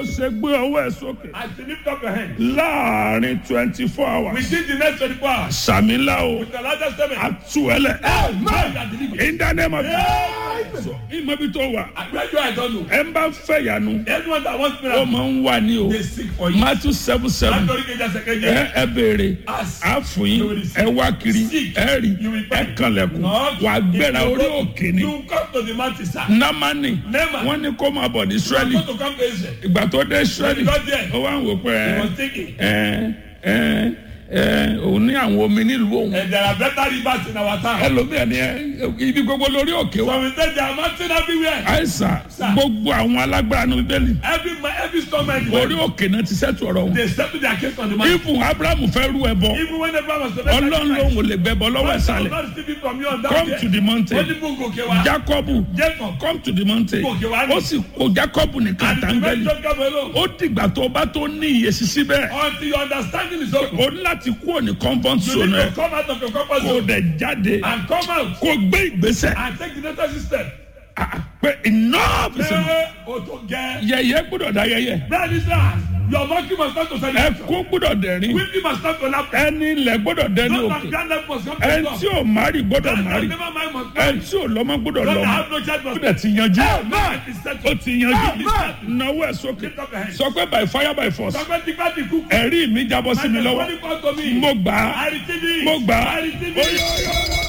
ṣe gbé ọwọ́ ẹ̀ sókè As you lift up your hand, láàrin twenty four hours within the next 24 hours, sàmìlà o with the largest statement, àtúwẹ̀lẹ̀ man that delivered. in the name of Jesus ìmọ̀bi tó wà I pray you, I don't know. ẹ̀ ń bá fẹ́ yanu Anyone that wants ó miracle, máa ń wà ní o they seek for you. Matthew seven seven Látọ̀rí kejì ẹsẹ̀ kejì. ẹ ẹ béèrè Ask. á fún yín ẹ wá kiri ẹ rí ẹ kànlẹ̀kùn wà gbéra orí òkè ni You come to the mountain, sir. námánì Naaman. wọ́n ní kó máa bọ̀ ní You Ísírẹ́lì want to come to Israel. ìgbà tó dé Ísírẹ́lì You got there. ó wá ń wò pé He ẹ was thinking. ẹ ẹ ẹ òun ní àwọn omi nílùú òun And there are better rivers in our town. ẹlòmíà ni ẹ ibi gbogbo lórí òkè wa So we say there are mountains everywhere. àìsàn gbogbo àwọn alágbára ní bíbélì Every ma- every storm and orí òkè náà ti sẹ́tù ọ̀rọ̀ wọn they settle their case on the mountain. ibùn Abrahamu fẹ́ rú ẹ bọ Even when Abraham was to make ọlọ́run lòun ò lè gbẹ bọ lọ́wọ́ God shall ìsàlẹ̀ not receive it from you on that come day. to the mountain Wọ́n ní fún gòkè wa. Jacobu Jacob. come to the mountain Gòkè wá ní. ó sì kó Jacobu nìkan And the àtàngẹ́lì man Jacob alone. ó dìgbà tó o bá tó ní ìyèsí síbẹ̀ Until your understanding is open. o ní láti kúrò ní comfort You zone need ẹ to come out of your comfort kó o zone dẹ̀ jáde and come out kó o gbé ìgbésẹ̀ and take the necessary step. Ah, ah, pé enough is enough Ṣé o tó gẹ? yẹ̀yẹ́ gbọ́dọ̀ dá yẹ̀yẹ́ Bẹ́ẹ̀ ni sá, your monkey must start to celebrate. ẹkún gbọ́dọ̀ dẹ̀rín Weeping must start to laugh. ẹni ilẹ̀ gbọ́dọ̀ dẹni Those òkè that stand up must come to ẹni God. tí ò márì gbọ́dọ̀ Those that márì never mind must ẹni marry. tí ò lọ́mọ gbọ́dọ̀ Those that lọ́mọ have no child ó must dẹ̀ ti yanjú Amen. It is settled. ó ti yanjú Amen. náwó ẹ̀ sókè Lift up your hands. sọ pé by fire by force Sọgbẹ́ tí bá ti kú. ẹ̀rí mi jábọ́ sí mi lọ́wọ́ Money come to me. mo gbà á I receive it. mo gbà á I receive Oyo, it. oyo,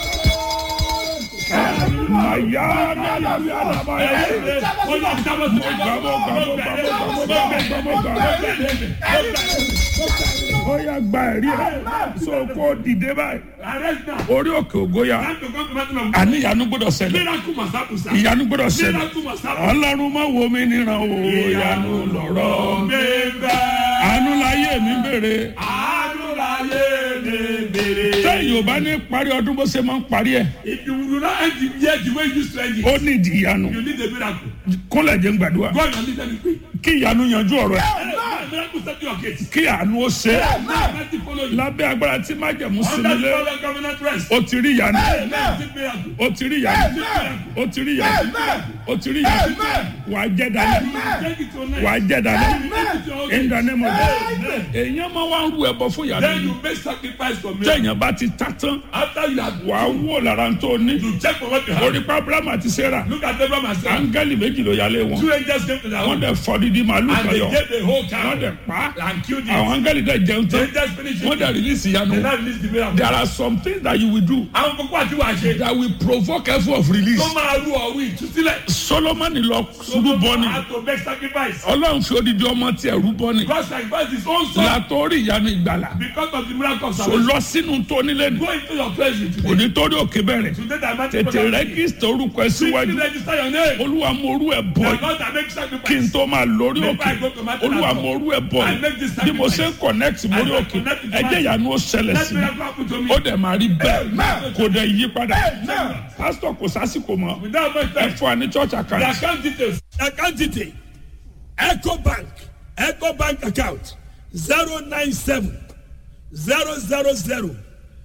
oyo. Màyá nàlàbí àdàbàyà. Ó yá, jábọ́ sí mi. Mo gbà, mo gbà, mo gbà, mo gbà, mo gbà, mo gbà, mo gbà. Ó yá gba ẹ̀rí ẹ̀ so kó dìde báyìí Arrest now. orí òkè ògóyà Time to come to mountain of àní ìyanu gbọ́dọ̀ ṣẹlẹ̀ Miracle must happen, sir. ìyanu gbọ́dọ̀ ṣẹlẹ̀ Miracle must happen. ọlọ́run má wo mi níran o ìyanu lọ̀rọ̀ Bẹ́ẹ̀ àánú láyé mi bèrè àánú láyé lè bèrè. tẹ́yìn ò bá ní parí ọdún bó ṣe máa ń parí ẹ̀ If you do not end the year the way you used to end it, ó ní ìdí ìyanu you need a miracle. kúnlẹ̀ jẹ́ ń gbàdúrà God will need anything. kí ìyanu yanjú ọ̀rọ̀ ẹ̀ Amen. Miracle set your case. kí àánú ó ṣe é Amen. Mercy follow you. lábẹ́ agbára tí májẹ̀mú sí Under mi the lé power of covenant rest. ó ti rí ìyanu Amen. Receive miracle. ó ti rí ìyanu ó ti rí ìyanu ó ti rí ìyanu wà á jẹ́ dalẹ̀ Take it to your wà á next. jẹ́ dalẹ̀ Take it to your in the next. name of Amen. Jesus èèyàn máa wá ń ru ẹbọ fún ìyanu Then yìí you make sacrifice for miracle. téèyàn bá ti ta tán After you have wà á wò lára tó ní you check for what you have. orí pa Abraham àti Sarah Look at Abraham and Sarah. áńgẹ́lì méjì ló yálé wọn Two angels came to their wọ́n home dẹ̀ fọ́ dídí màálù and kan they yọ gave the whole wọ́n cow dẹ̀ pa and killed àwọn it. áńgẹ́lì dẹ̀ jẹun The tán angels finished wọ́n it. dẹ̀ release ìyanu They now release the miracle. there are some things that you will do Àwọn kókó àti wàá ṣe. that will provoke effort of release Tó máa rú ọ̀wí ìtúsílẹ̀. Solomoni lọ rúbọ ni had to make sacrifice. Ọlọ́run fi odidi ọmọ tiẹ̀ rúbọ ni God sacrificed his own son látọrí ìyanu ìgbàlà because of the miracle of kò salvation. lọ sínú tó nílé ni Go into your place with today. òní torí òkè bẹ̀rẹ̀ Today that mighty tètè rẹ́gísítà orúkọ ẹ Quickly síwájú register your name. olúwa mo orú ẹ bọ̀ The yìí God that makes kí n sacrifice. tó máa lórí Before òkè I go to Matthew olúwa Pastor, mo orú ẹ bọ̀ I make yìí this bí mo ṣe ń sacrifice. connect mórí I òkè connect to ẹjẹ́ ìyanu ó ṣẹlẹ̀ Let sí mi miracle happen to me. ó dẹ̀ máa rí bẹ́ẹ̀ Amen. kò dẹ̀ yí padà Amen. pásítọ̀ kò sásìkò mọ́ Without much ẹ time. fún wa ní church The account account details. The account detail. Echo Bank. Echo Bank account. 097 000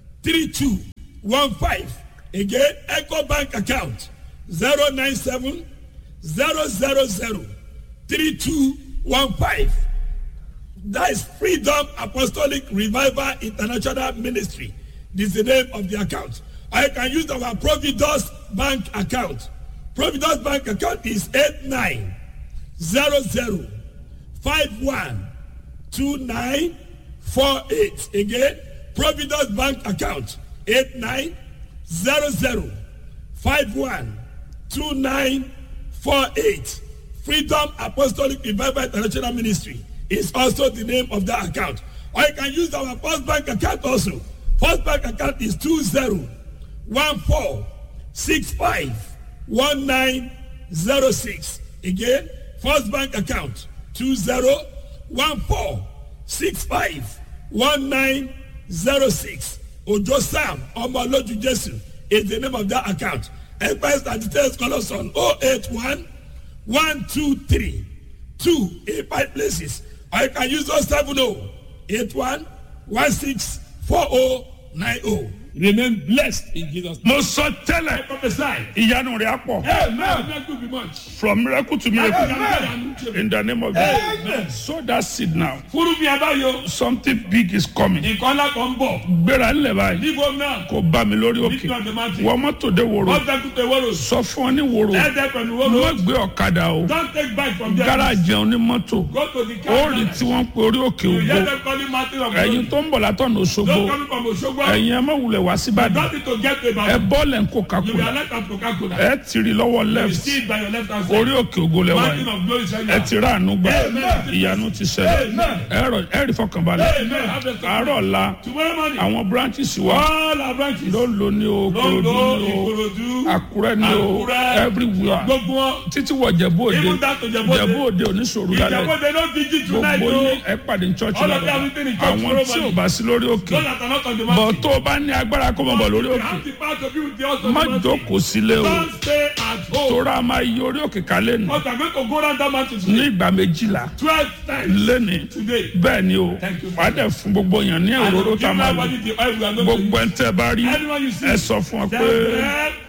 3215. Again, Echo Bank account. 097 000 3215. That is Freedom Apostolic Revival International Ministry. This is the name of the account. I can use our Providus Bank account. Providus Bank account is 8900512948. Again, Providus Bank account 8900512948. Freedom Apostolic Revival International Ministry is also the name of that account. Or you can use our First Bank account also. First Bank account is 2014651906. Again, First Bank account 2014651906. Ojo Sam Omoloju Jesu is the name of that account. Empires and details call us on 081 123 2 in five places. Or you can use those 70 81 16 4090. remain blessed in Jesus' name. mo sọ tẹ́lẹ̀ I prophesy. ìyanu rẹ̀ á pọ̀ Amen. Not to be much. from miracle to miracle Amen. in the name of Jesus sow that seed now Fúrú mi abáyọ. something big is coming Nǹkan ńlá kan ń bọ̀. gbéra ńlẹ̀ báyìí Níbo náà? kò bá mi lórí òkè Nítorí ọ̀dọ̀ máa ti. wọ́n mọ́tò dé wòrò Wọ́n fẹ́ kúta ìwọ́rọ̀. sọ fún ọ ní wòrò Ẹ̀ẹ́dẹ́ pẹ̀lú má wọ́rọ̀. gbé ọ̀kadà o Don't take back from there. gáràjì ẹ̀hún ní mọ́tò Go to the car. ó rí tí wọ́n ń pe orí òkè You ògbó hear them calling mountain of ẹ̀yin glory. tó ń bọ̀ látọ̀nà Òṣogbo Don't coming from Osogbo. ẹ̀yin ẹ má wulẹ̀ wá síbàdàn Don't need to get to ẹ Ibadan. bọ́ọ̀lù ẹ̀ ń kó You kakura will alert at Coca-Cola. ẹ tìrì lọ́wọ́ You left see it by your left hand side. orí òkè ògo lẹ́wà Mountain yìí of glory is right ẹ now. ti rà àánú gbà Amen. ìyanu ti ṣẹlẹ̀ Amen. ẹ rọ- ẹ rí fọkànbalẹ̀ Amen. Have a àárọ̀ la Tomorrow morning. àwọn branches wa All our branches. ló lo ní o Ìkòròdú Lọ́dọ̀ ní o Ìkòròdú. Àkúrẹ́ ní o Àkúrẹ́. everywhere Gbogbo wọn. títí wọ Jẹ̀bú Òde Even down to Jẹ̀bú Òde. Jẹ̀bú Òde oníṣòro lálẹ́ Ìjàpọ̀ they don't vigil tonight gbogbo o. yín ẹ pàdé ní church All of lálẹ́ them meeting in church àwọn tomorrow tí ò morning. bá sí lórí òkè Those that are not on the bọ̀ mountain. tó o bá ní agbára kó mọ̀ bọ̀ lórí You òkè have the power to be with the house of má the mountain. jókòó sílé o Don't stay at home. tóra máa yí orí òkè kálẹ̀ nù But I'm going to go down that mountain ní today. ìgbà méjìlá Twelve times lẹ́ni today. bẹ́ẹ̀ ni o Thank you. wàá dẹ̀ fún gbogbo èèyàn ní And òróró give tá a máa lò everybody the oil we are going to gbogbo ẹ̀ ń tẹ́ bá rí Anyone you see. ẹ sọ fún ọ pé Tell them